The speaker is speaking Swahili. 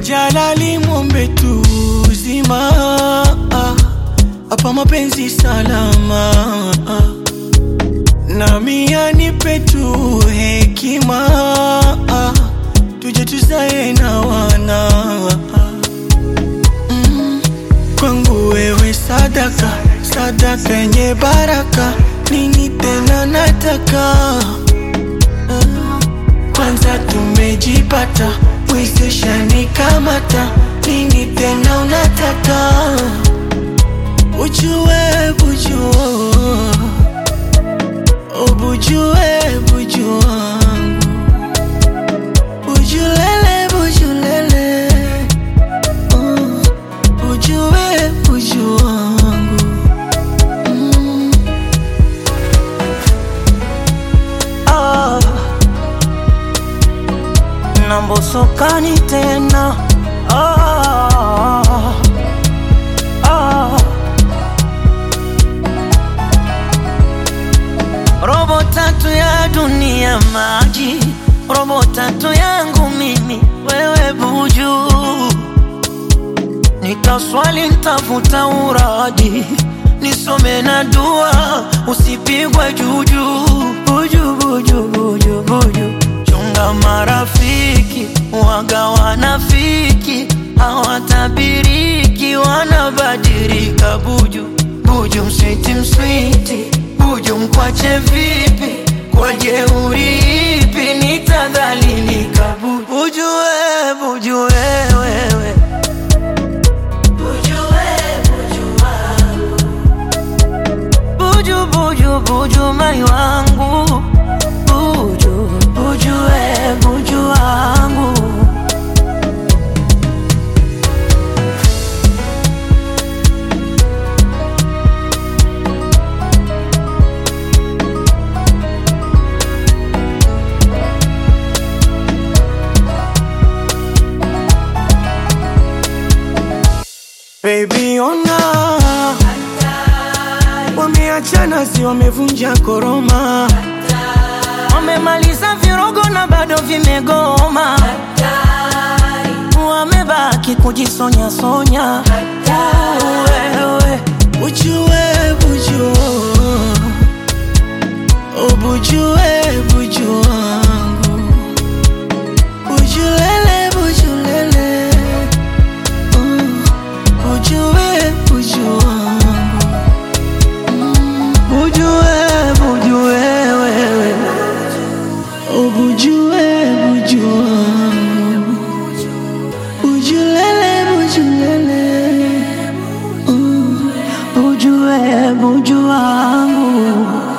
Jalali mwombe tu uzima hapa mapenzi salama nami anipe tu hekima tuje tuzae na wana mm. Kwangu wewe sadaka sadaka yenye baraka nini tena nataka uh. Kwanza tumejipata mwezesha nikamata nini tena unataka Ujue bujua Ubujue buju wangu Bujulele bujulele uh, Ujue buju wangu mm. ah. Nambosokani tena ah. Ah. Robo tatu ya dunia maji, robo tatu yangu mimi, wewe buju. Nitaswali ntafuta uraji, nisome na dua, usipigwe juju. Buju, buju, buju, buju. Chunga marafiki, waga wanafiki, hawatabiriki, wanabadilika buju. Buju mswiti mswiti, buju mkwache vipi? Kwa jeuri ipi nitadhalilika buju? Buju we, buju we, wewe Buju, buju, buju mai wangu Buju, buju we, buju wangu Baby ona Wameachana si wamevunja koroma Wamemaliza virogo na bado vimegoma Wamebaki kujisonya sonya Wewe Ujue buju Ubujue buju wangu Bujulele bujulele uh, Ujue buju wangu Bujue, bujue wewe Ubujue buju wangu Bujulele bujulele uh, Bujue, buju wangu